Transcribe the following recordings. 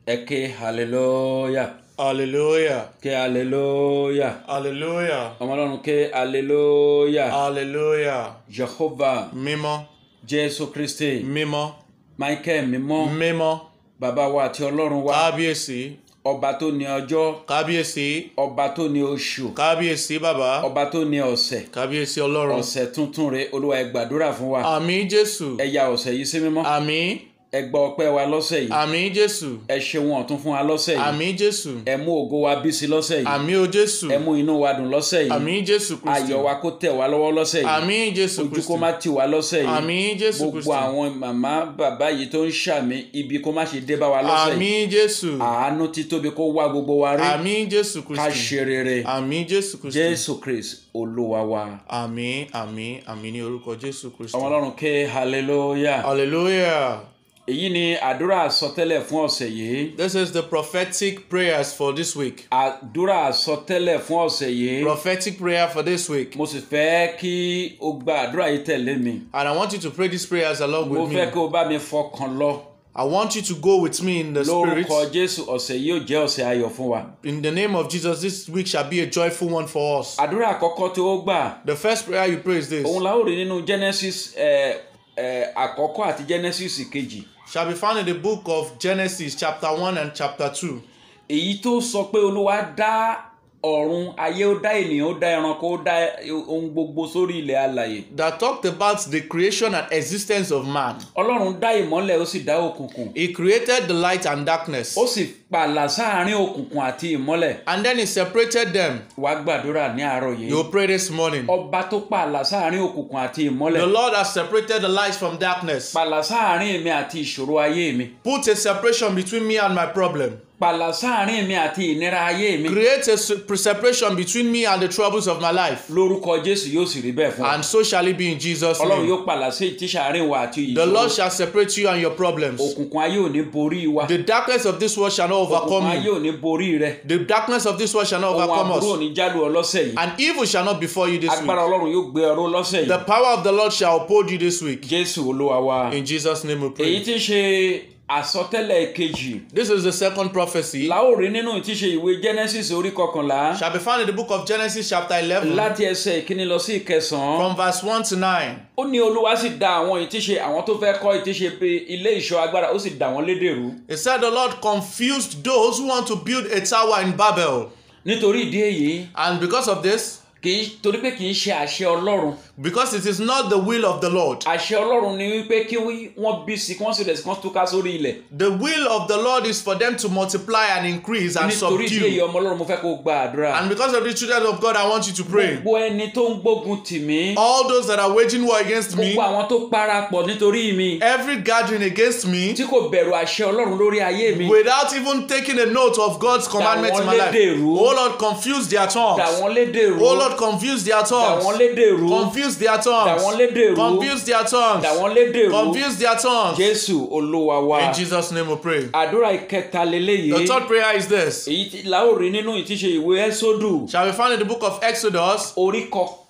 ẹ ké hallelujah Hallelujah. ké hallelujah Hallelujah. ọmọ ọlọ́run ké hallelujah Hallelujah. jehovah Mímọ́. jésù kristi Mímọ́. michael mímọ́ Mímọ́. bàbá wa àti ọlọ́run wa Kábíyèsí. ọba tó ní ọjọ́ Kábíyèsí. ọba tó ní oṣù Kábíyèsí bàbá. ọba tó ní ọ̀sẹ̀ Kábíyèsí Ọlọ́run. ọ̀sẹ̀ tuntun rẹ̀ olúwa ẹ gbàdúrà fún wa Àmín Jésù. ẹ ya ọ̀sẹ̀ yìí sí mímọ́ Àmín. ẹ gba ọpẹ́ wa lọ́sẹ̀ yìí Àmín Jésù. ẹ ṣeun ọ̀tún fún wa lọ́sẹ̀ yìí Àmín Jésù. ẹ mú ògo wa bí sí lọ́sẹ̀ yìí Àmín o Jésù. ẹ mú inú wa dùn lọ́sẹ̀ yìí Àmín Jésù Kristi. ayọ̀ wa kó tẹ̀ wá lọ́wọ́ lọ́sẹ̀ yìí Àmín Jésù ojú Kristi. kó má tì wá lọ́sẹ̀ yìí Àmín Jésù gbogbo Kristi. àwọn màmá bàbá yìí tó ń ṣàmì ibi kó má ṣe dé bá wa lọ́sẹ̀ yìí Àmín Jésù. àánú títóbi kó wá gbogbo wa rí Àmín Jésù ká Kristi. ṣe rere Àmín Jésù Kristi. jésù kristi olúwa wa Àmín àmín àmín ní orúkọ Jésù Kristi. ọmọ ọlọ́run ké hallelujah Hallelujah. èyí ni àdúrà àsọtẹ́lẹ̀ fún ọ̀sẹ̀ yìí This is the prophetic prayers for this week. àdúrà àsọtẹ́lẹ̀ fún ọ̀sẹ̀ yìí Prophetic prayer for this week. mo sì fẹ́ kí o gba àdúrà yìí tẹ̀lé mi And I want you to pray these prayers along mo with fẹ́ me. kí o bá mi fọkàn lọ I want you to go with me in the spirit. lórúkọ jésù ọ̀sẹ̀ yìí ò jẹ́ ọ̀sẹ̀ ayọ̀ fún wa In the name of Jesus, this week shall be a joyful one for us. àdúrà àkọ́kọ́ tí ó gbà The first prayer you pray is this òun la ó rí nínú genesis ẹ, ẹ, àkọ́kọ́ àti genesis kejì shall be found in the book of Genesis, chapter 1 and chapter 2. èyí tó sọ pé olúwa dá ọ̀run ayé ó dá ènìyàn ó dá ẹranko ó dá ohun gbogbo sórí ilẹ̀ alàyè That talked about the creation and existence of man. ọlọ́run dá ìmọ́lẹ̀ ó sì dá òkùnkùn He created the light and darkness. ó sì pààlà sáàárín òkùnkùn àti ìmọ́lẹ̀ And then he separated them. wá gbàdúrà ní àárọ̀ yìí You pray this morning. ọba tó pààlà sáàárín òkùnkùn àti The ìmọ́lẹ̀ Lord has separated the light from darkness. pààlà sáàárín èmi àti ìṣòro ayé mi Put a separation between me and my problem. pààlà sáàárín èmi àti ìnira ayé mi Create a se- separation between me and the troubles of my life. lórúkọ jésù yóò sì rí bẹ́ẹ̀ fún wa And so shall it be in Jesus' ọlọ́run name. yóò pààlà sí ìtísàárín wa àti The Lord ìṣòro shall separate you and your problems. òkùnkùn ayé ò ní borí wa The darkness of this world shall not òkùnkùn overcome ayé you. ò ní borí rẹ The darkness of this world shall not ohun overcome àbúrò ò us. ní jálù ọ lọ́sẹ̀ yìí And evil shall not befall you this agbára week. ọlọ́run yóò gbé ọrọ̀ lọ́sẹ̀ The yìí power of the Lord shall uphold you this week. jésù olúwa wa In Jesus' name we èyí pray. tí ń ṣe àsọtẹ́lẹ̀ kejì This is the second prophecy. la ó rí nínú tí ń ṣe ìwé genesis orí kọkànlá Shall be found in the book of Genesis chapter 11 láti ẹsẹ̀ ìkíní lọ sí ìkẹsàn-án from verse 1 to 9. ó ní olúwa sì dá àwọn ìtíṣe àwọn tó fẹ́ kọ́ ìtíṣe pé ilé ìṣọ́ agbára ó sì dá wọn lédèrú It said the Lord confused those who want to build a tower in Babel. nítorí ìdí èyí And because of this, kì í torí pé kì í ṣe àṣẹ ọlọ́run because it is not the will of the Lord, àṣẹ ọlọ́run ni wípé kí wọ́n bí sí kí wọ́n sì rẹ̀ sí kí wọ́n túká sórí ilẹ̀ the will of the Lord is for them to multiply and increase and nítorí ìdí èyí subdue. ọmọ ọlọ́run mo fẹ́ kó o gba àdúrà And because of the children of God, I want you to pray. gbogbo ẹni tó ń gbógun tì mí All those that are waging war against me, gbogbo àwọn tó parapọ̀ nítorí mi every gathering against me, tí kò bẹ̀rù àṣẹ ọlọ́run lórí ayé mi without even taking a note of God's commandments in my life. lédèrú. Oh Lord, confuse their dà tongues. wọ́n lédèrú Oh Lord, confuse their dà wọ́n tongues. lédèrú Confuse their dà tongues. wọ́n lédèrú Confuse their tongues. dà wọ́n lédèrú Confuse their tongues. jésù olúwa wa In Jesus' name we pray. àdúrà ìkẹta leléyìí The third prayer is this. èyí tí la ó rí nínú ìtíṣe ìwé ẹ́sódù Shall be found in the book of Exodus, orí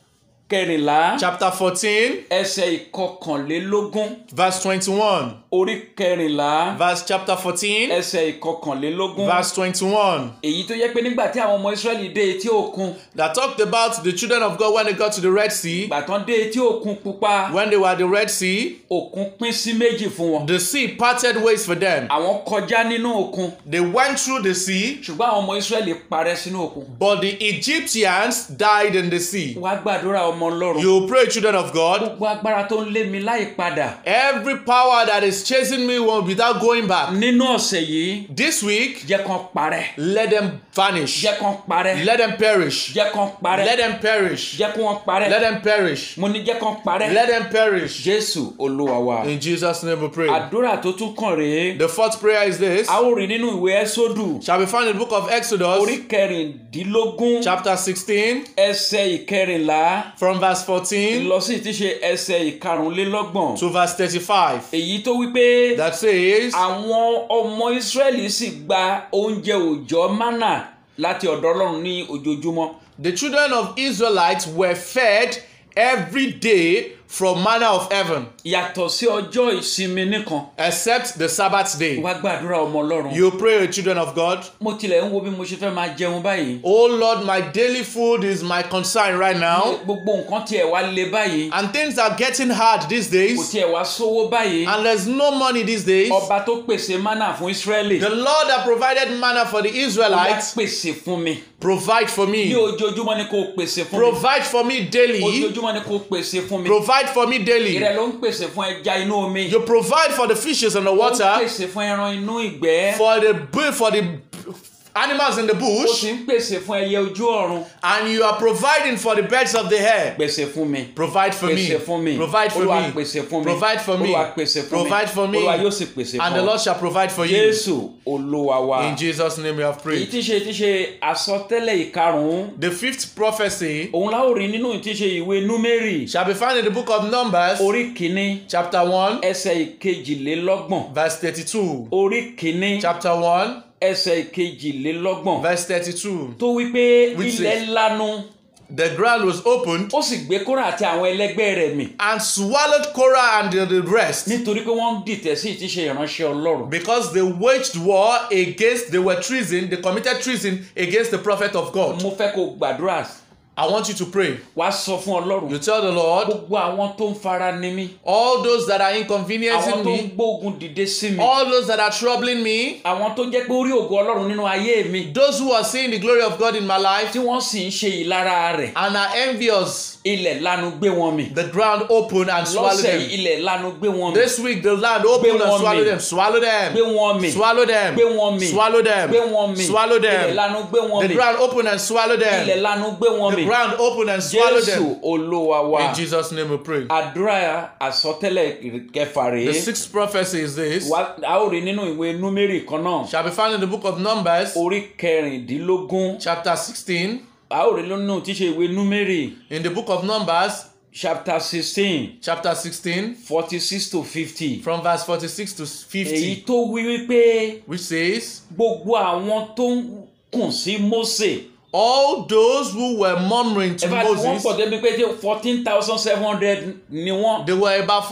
kẹrìnlá chapter 14, ẹsẹ̀ ìkọkànlélógún verse 21. orí kẹrìnlá Verse chapter 14, ẹsẹ̀ ìkọkànlélógún verse 21. èyí tó yẹ pé nígbà tí àwọn ọmọ israẹli dé etí òkun That talked about the children of God when they got to the Red Sea. ìgbà tán dé etí òkun pupa When they were at the Red Sea, òkun pín sí méjì fún wọn the sea parted ways for them. àwọn kọjá nínú òkun They went through the sea, ṣùgbọ́n àwọn ọmọ israẹli parẹ́ sínú òkun but the Egyptians died in the sea. wá gbàdúrà ọmọ ọlọ́run You pray, children of God. gbogbo agbára tó ń lé mi láì padà Every power that is chasing me without going back. nínú ọ̀sẹ̀ yìí This week, jẹ́ kán parẹ́ let them vanish. jẹ́ kán parẹ́ Let them perish. jẹ́ kán parẹ́ Let them perish. jẹ́ kí wọ́n parẹ́ Let them perish. mo ní jẹ́ kán parẹ́ Let them perish. jésù olúwa wa In Jesus' name we pray. àdúrà tó tún kàn rèé The fourth prayer is this. a ó rí nínú ìwé ẹ́sódù Shall be found in the book of orí Exodus, kẹrìndínlógún chapter 16, ẹsẹ̀ ìkẹrìnlá from verse 14 lọ sí ti ṣe ẹsẹ̀ ìkarùnlélọ́gbọ̀n to verse 35. èyí tó wípé That says, àwọn ọmọ israẹli sì gba oúnjẹ òòjọ́ mánà láti ọ̀dọ̀ ọlọ́run ní ojoojúmọ́ The children of Israelites were fed every day from manna of heaven yàtọ̀ sí ọjọ́ ìsinmi nìkan except the Sabbath day. wá gbàdúrà ọmọ ọlọ́run You pray, children of God. mo tilẹ̀ ń wo bí mo ṣe fẹ́ máa jẹun báyìí Oh Lord, my daily food is my concern right now. gbogbo nǹkan tiẹ̀ wá le báyìí And things are getting hard these kò days. tiẹ̀ wá sówó báyìí And there's no money these days. ọba tó pèsè mánà fún Ísírẹ́lì The Lord that provided manna for the ó wá Israelites pèsè fún mi provide for ní me. ojoojúmọ́ ni kò pèsè fún mi Provide for me daily. ojoojúmọ́ ni kò pèsè fún mi Provide for me daily. ìrẹ̀ ló ń pèsè fún ẹja inú omi You provide for the fishes in the ó ń water, pèsè fún ẹran inú ìgbẹ́ for the bu- for the animals in the ó bush, sì ń pèsè fún ẹyẹ ojú ọ̀run and you are providing for the birds of the air. pèsè fún mi Provide for me. pèsè fún mi Provide for olúwa me. pèsè fún mi Provide for me. olúwa pèsè fún mi Provide for me. olúwa yóò sì pèsè And the fún ọ Lord shall provide for you. jésù olúwa wa In Jesus' name we have èyí prayed. tí ṣe tí ṣe àsọtẹ́lẹ̀ ìkarùn-ún The fifth prophecy òun la ó rí nínú tí ṣe ìwé númérì shall be found in the book of Numbers, orí kìíní chapter 1, ẹsẹ̀ ìkejìlélọ́gbọ̀n verse 32. orí kìíní Chapter 1, ẹsẹ̀ ìkejìlélọ́gbọ̀n verse 32. tó wí pé Which ilẹ̀ says- lanu The ground was opened ó sì gbé kóra àti àwọn ẹlẹgbẹ́ rẹ̀ mì and swallowed Korah and the, the rest nítorí pé wọ́n ń dìtẹ̀ sí ìtíṣe ìránṣẹ́ ọlọ́run because they waged war against, they were treason, they committed treason against the prophet of God. mo fẹ́ kó gbàdúrà I want you to pray. wá sọ fún ọlọ́run You tell the Lord, gbogbo àwọn tó ń fara ni mí all those that are àwọn inconveniencing tó ń me, gbógun dìde sí mi all those that are troubling me, àwọn tó jẹ́ pé orí ògo ọlọ́run nínú ayé mi those who are seeing the glory of God in my life tí wọ́n sì ń ṣe ìlara rẹ̀ and are envious, ilẹ̀ lanu gbé wọn mì the ground open and swallow lọ́sẹ̀ yìí them. ilẹ̀ lanu gbé wọn mì This week the land open and wọn swallow mì. them. Swallow them. gbé wọn mì Swallow them. gbé wọn mì Swallow them. gbé wọn mì Swallow ilẹ̀ them. lanu gbé wọn The mì ground open and swallow ilẹ̀ them. lanu gbé wọn The mì ground open and swallow jésù them. olúwa wa In Jesus' name we pray. àdúrà àsọtẹ́lẹ̀ kẹfà rèé The sixth prophecy is this. Wá- a ó rí nínú ìwé númérì kan náà Shall be found in the book of Numbers, orí kẹrìndínlógún chapter 16. a ó rí nínú tí ṣe ìwé númérì In the book of Numbers, chapter sixteen chapter 16, forty six to fifty from verse 46 to èyí 50, tó wí wípé which says, gbogbo àwọn tó ń kùn sí Mósè All those who were murmuring to ẹ bá tí wọ́n Moses, pọ̀ débi pé fourteen thousand seven hundred ni wọ́n they were about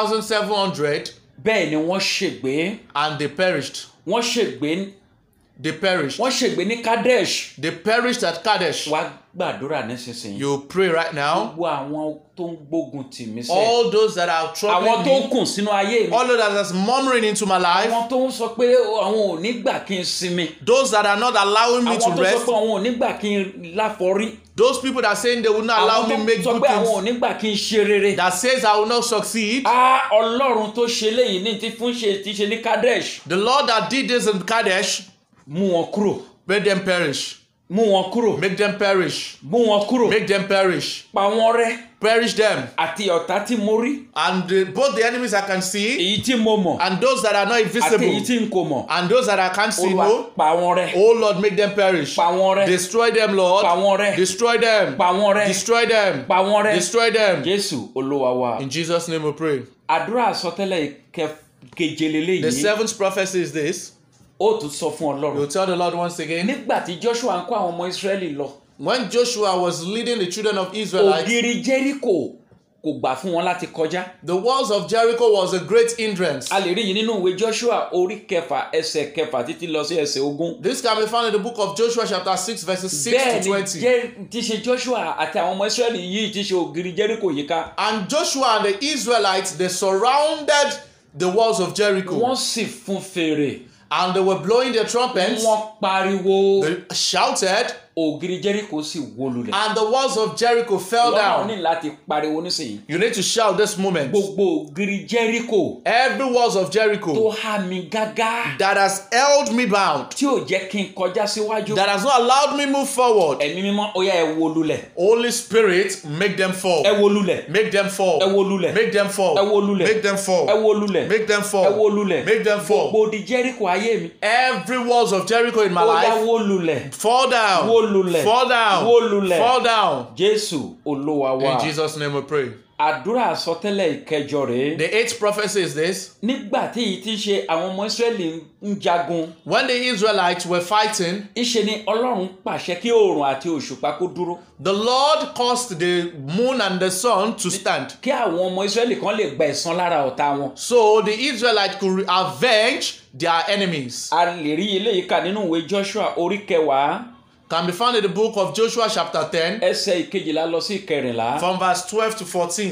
14,700 bẹ́ẹ̀ ni wọ́n ṣègbé and they perished. wọ́n ṣègbé They perished. wọ́n ṣègbé ní Kadesh They perished at Kadesh. wá gbàdúrà nísinsìnyí You pray right now. gbogbo àwọn tó ń gbógun tì mí sẹ́ All those that are àwọn troubling tó ń me, kùn sínú ayé mi all those that are murmuring into my life, àwọn tó ń sọ pé àwọn ò ní gbà kí n sinmi those that are not allowing me àwọn to tó sọ rest, pé àwọn ò ní gbà kí n láforí those people that are saying they will not allow àwọn me tó make sọ good pé àwọn ò things, ní gbà kí n ṣe rere that says I will not succeed. a ọlọ́run tó ṣe léyìí ní ti fún ṣe ti ṣe ní Kadesh The Lord that did this in Kadesh, mú wọn kúrò make them perish. mú wọn kúrò Make them perish. mú wọn kúrò Make them perish. pa wọn rẹ́ Perish them. àti ọ̀tá tí mo rí And the, both the enemies I can see èyí tí mo mọ̀ and those that are not àti èyí invisible tí n kò mọ̀ and those that I can't see, olúwa no. pa wọn rẹ́ Oh Lord, make them perish. pa wọn rẹ́ Destroy them, Lord. pa wọn rẹ́ Destroy them. pa wọn rẹ́ Destroy them. pa wọn rẹ́ Destroy them. jésù olúwa wa In Jesus' name we pray. àdúrà àsọtẹ́lẹ̀ kẹ- keje The leléyìí seventh prophecy is this. ó tún sọ fún ọlọ́run You'll tell the Lord once again. nígbà tí joshua ń kó àwọn ọmọ israẹli lọ When Joshua was leading the children of Israelites, ògiri jericho kò gbà fún wọn láti kọjá the walls of Jericho was a great hindrance. a lè rí yìí nínú ìwé joshua orí kẹfà ẹsẹ̀ kẹfà títí lọ sí ẹsẹ̀ ogún This can be found in the book of Joshua, chapter 6, verses 6 bẹ́ẹ̀ to ni 20. Jẹ́- ti ṣe joshua àti àwọn ọmọ israẹli yìí ti ṣe ògiri jericho yíká And Joshua and the Israelites, they surrounded the walls of Jericho. wọ́n sì fún fèrè And they were blowing their trumpets. wọ́n pariwo They shouted, ògiri jericho sì wó lulẹ̀ and the walls of Jericho fell wọ́n náà ní down. láti pariwo nísìnyí You need to shout this moment. gbogbo ògiri jericho Every walls of tó Jericho há mi gágá that has held me bound, tí ò jẹ́ kí n kọjá síwájú that has not allowed me move forward. ẹ̀mí mímọ́ ó yá ẹ wó lulẹ̀ Holy Spirit, make them fall. ẹ wó lulẹ̀ Make them fall. ẹ wó lulẹ̀ Make them fall. ẹ wó lulẹ̀ Make them fall. ẹ wó lulẹ̀ Make them ẹ wó fall. lulẹ̀ Make them fall. gbogbo di jericho ayé mi Every walls of Jericho in my ó yá life wó lulẹ̀ fall down. Wó lulẹ̀. Fall down. Wó lulẹ̀. Fall down. jésù olúwa wa In Jesus' name we pray. àdúrà àsọtẹ́lẹ̀ ìkẹjọ rèé The eighth prophecy is this nígbà tí èyí ti ṣe àwọn ọmọ Ísírẹ́lì ń jagun when the Israelites were fighting, ńṣe ni Ọlọ́run pàṣẹ kí oòrùn àti òṣùpá kó dúró the Lord caused the moon and the sun to stand. kí àwọn ọmọ Ísírẹ́lì kan lè gba ẹ̀san lára ọ̀tá wọn. So the Israelites could avenge their enemies. a lè rí eléyìí kà nínú ìwé Joshua orí kẹwàá Can be found in the book of Joshua, chapter 10, ẹsẹ̀ ìkejìlá lọ sí ìkẹrìnlá from verse 12 to 14.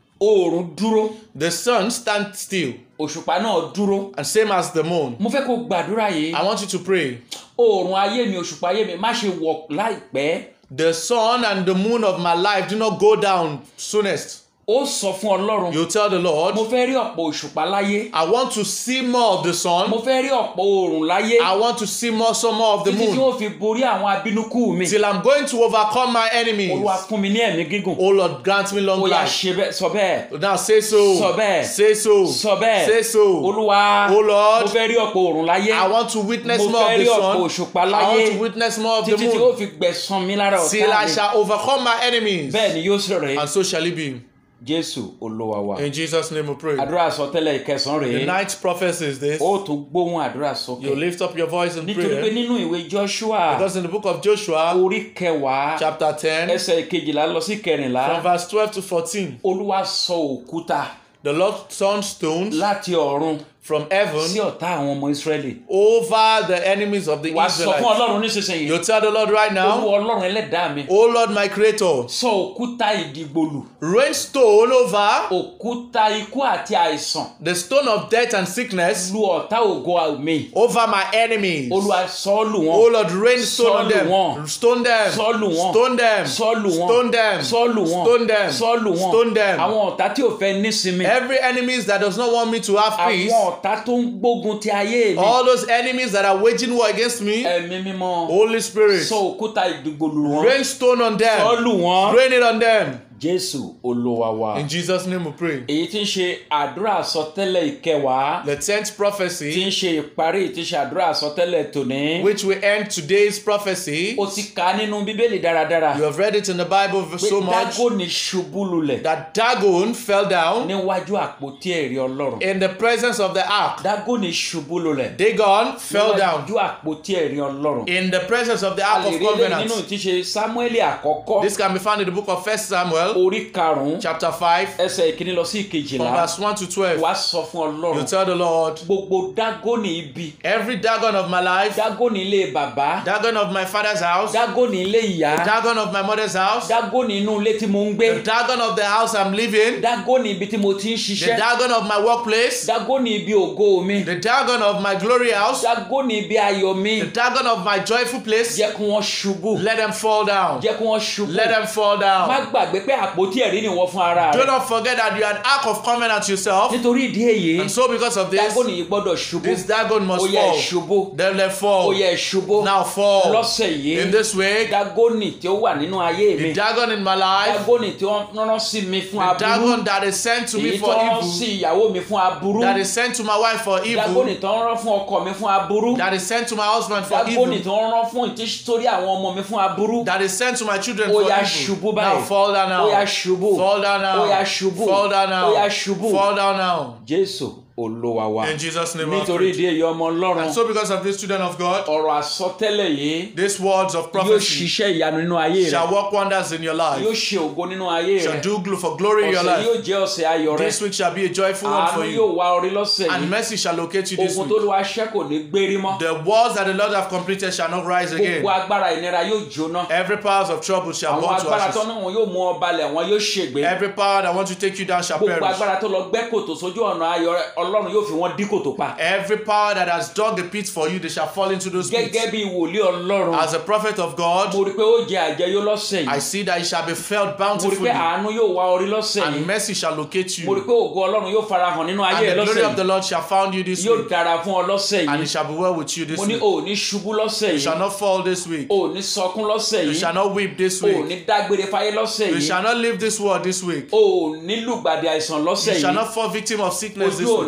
oòrùn dúró The sun stands still, òṣùpá náà dúró and same as the moon. mo fẹ́ kó gbàdúrà yìí I want you to pray. oòrùn ayé mi òṣùpá ayé mi má ṣe wọ̀ láìpẹ́ The sun and the moon of my life do not go down soonest. ó sọ fún Ọlọ́run You tell the Lord, mo fẹ́ rí ọ̀pọ̀ òṣùpá láyé I want to see more of the mo sun. fẹ́ rí ọ̀pọ̀ oòrùn láyé I want to see more, some more of the títí tí moon. wọ́n fi borí àwọn abínúkú mi Till I'm going to overcome my enemies. Olúwa fún mi ní ẹ̀mí gígùn Oh Lord, grant me long ó yá life. ṣe bẹ́ẹ̀ sọ bẹ́ẹ̀ Now say so. Sọ bẹ́ẹ̀. Say so. sọ bẹ́ẹ̀ Say so. Olúwa Oh Lord, mo fẹ́ rí ọ̀pọ̀ oòrùn láyé I want to witness Mo more of fẹ́ the rí ọ̀pọ̀ sun. òṣùpá I láyé. want to witness more of the títí tí ó moon. fi gbẹ̀san mi lára Till ọ̀tá I mi shall overcome my enemies. bẹ́ẹ̀ ni yóò sì rẹ̀ And so shall it be. Jésù Olúwa wa In Jesus' name we pray. àdúrà àsọtẹ́lẹ̀ ìkẹsàn The rèé ninth prophecy is this. ó tún gbóhùn àdúrà sókè You lift up your voice in nítorí pé prayer. nínú ìwé Joshua Because in the book of Joshua, orí kẹwàá chapter 10, ẹsẹ̀ ìkejìlá lọ sí kẹrìnlá from verse 12 to 14, Olúwa sọ òkúta the Lord turned stones láti ọ̀run from sí heaven ọ̀tá àwọn ọmọ Ísírẹ́lì over the enemies of the wàá sọ fún Israelites. Ọlọ́run nísinsìnyí You tell the Lord right Olúwa now, Ọlọ́run ẹlẹ́dàá mi Oh Lord my Creator, sọ òkúta ìdìgbòlù rain stone over òkúta ikú àti àìsàn the stone of death and sickness lu ọ̀tá ògo mi over my enemies. Olúwa sọ lù Oh wọ́n Lord, rain stone on Sọ́ọ̀lù them. wọn. Stone them. Sọ́ọ̀lù wọn. Stone them. sọ́ọ̀lù wọn Stone them. sọ́ọ̀lù wọn Stone them. sọ́ọ̀lù wọn Stone them. àwọn ọ̀tá tí ò fẹ́ nísinmi Every enemies that does not want me to have peace, àwọn ọ̀tá tó ń gbógun ti ayé mi all those enemies that are waging war against me, ẹ̀mí mímọ́ Holy Spirit, sọ òkúta ìdìgbòlù wọn rain stone on them. sọ́ọ̀lù wọn Rain it on them. Jésù Olúwa wa In Jesus' name we pray. èyí tí ń ṣe àdúrà àsọtẹ́lẹ̀ ìkẹwàá The tenth tí prophecy, ń ṣe ìparí tí ń ṣe àdúrà àsọtẹ́lẹ̀ tòní which will end today's prophecy, ó ti kà á nínú bíbélì dáradára you have read it in the Bible pé so much Dágónì ṣubú lulẹ̀ that Dagon fell down níwájú àpótí ẹ̀rí Ọlọ́run in the presence of the ark. Dágónì ṣubú lulẹ̀ Dagon fell down níwájú àpótí ẹ̀rí Ọlọ́run in the presence of the a ark lè of rí eléyìí covenant. nínú tí ṣe Sámúẹ́lì àkọ́kọ́ This can be found in the book of First Samuel, orí karùn-ún chapter 5, ẹsẹ̀ ìkíní lọ sí from ìkejìlá verse 1 to 12. wàá sọ fún You Ọlọ́run tell the Lord, gbogbo Dágónì ibi every Dagon of my life, Dágónì ilé bàbá Dagon of my father's house, Dágónì ilé ìyá Dagon of my mother's house, Dágónì inú ilé tí mo ń gbé the Dagon of the house I'm living, Dágónì ibi tí mo ti ń the ṣiṣẹ́ Dagon of my workplace, Dágónì ibi ògo mi the Dagon of my glory house, Dágónì ibi ayọ̀ mi the Dagon of my joyful place, jẹ́ kí wọ́n ṣubú let them fall down. jẹ́ kí wọ́n ṣubú Let them fall má down. gbàgbé pé àpótí ẹ̀rí ni wọ́n fún ara Do rẹ̀ not forget that you are an ark of covenant yourself. nítorí ìdí èyí And so, because of this, Dágónì yìí gbọ́dọ̀ ṣubú this Dagon ó must yẹ fall. ṣubú Then let ó fall. yẹ ṣubú Now fall. lọ́sẹ̀ yìí In this way, Dágónì tí ó wà nínú ayé mi the Dagon in my life, Dágónì tí wọ́n rán sí mi fún the aburú Dagon that is sent to me èyí tó for rán evil, sí ìyàwó mi fún aburú that is sent to my wife for Dágónì evil, tó ń rán fún ọkọ mi fún aburú that is sent to my husband for Dágónì evil, tó ń rán fún ìtísítórí àwọn ọmọ mi fún aburú that is sent to my children ó for yá evil. ṣubú Now báyìí fall down ó yá now. ṣubú Fall down ó yá now. ṣubú Fall down ó yá now. ṣubú Fall down now. Jésù Olúwa wa In Jesus' name, I nítorí pray. ìdí èyí ọmọ Ọlọ́run And so, because of this, children of God, ọ̀rọ̀ àsọtẹ́lẹ̀ yìí these words of yóò prophecy ṣiṣẹ́ ìyanu nínú ayé rẹ shall work wonders in your yóò life, ṣe ògo nínú ayé shall rẹ do gl- for glory in your ọ̀sẹ̀ life. yóò jẹ́ ọ̀sẹ̀ ayọ̀ rẹ This week shall be a joyful one àánú for yóò you, wá orí lọ́sẹ̀ and yìí mercy shall locate you this ogun tó week. lù wá ṣẹ́ kò ní gbérí mọ́ The walls that the Lord have completed shall not rise again. gbogbo agbára ìnira yóò jóná Every powers of trouble shall àwọn burn to agbára tó ashes. ní wọn yóò mú ọ balẹ̀ wọn yóò ṣègbé Every power that wants to take you down shall gbogbo perish. agbára tó lọ gbẹ́ kòtò sójú ọ̀nà ayọ̀ rẹ Ọlọ́run yóò fi wọ́n dí kòtò pa Every power that has dug a pit for you, they shall fall into those pits. gẹ́gẹ́ bí wòlíì Ọlọ́run As a prophet of God, mo rí i pé ó jẹ àjẹyó lọ́sẹ̀ I yìí see that it shall be felt mo rí i bountifully, pé àánú yóò wá orí lọ́sẹ̀ and yìí mercy shall locate mo rí i you, pé ògo Ọlọ́run yóò farahàn nínú ayé and rẹ the glory lọ́sẹ̀ of the yìí Lord shall found you this yóò week, dára fún ọ lọ́sẹ̀ and yìí it shall be well with you this mo ní week. o ò ní ṣubú lọ́sẹ̀ You yìí shall not fall this week. o ò ní sọkún lọ́sẹ̀ You yìí shall not weep this o ò week. ní dágbére fáyé lọ́sẹ̀ You yìí shall not leave this world this week. o ò ní lùgbàdì àìsàn lọ́sẹ̀ You shall yìí not fall victim of sickness ojú this ò week.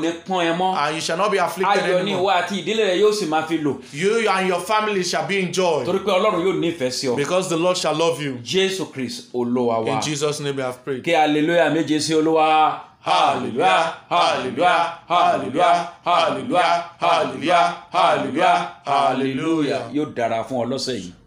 ní pọ́n ẹ mọ́ and you shall not be afflicted ayọ̀ ni ìwọ anymore. àti ìdílé rẹ yóò sì máa fi lò You and your family shall be in joy torí pé ọlọ́run yóò nífẹ̀ẹ́ sí ọ because the Lord shall love you. jésù kristi olúwa wa In Jesus' name we have prayed. kí hallelujah méje sí olúwa hallelujah hallelujah hallelujah hallelujah hallelujah hallelujah hallelujah yóò dára fún ọ lọ́sẹ̀ yìí.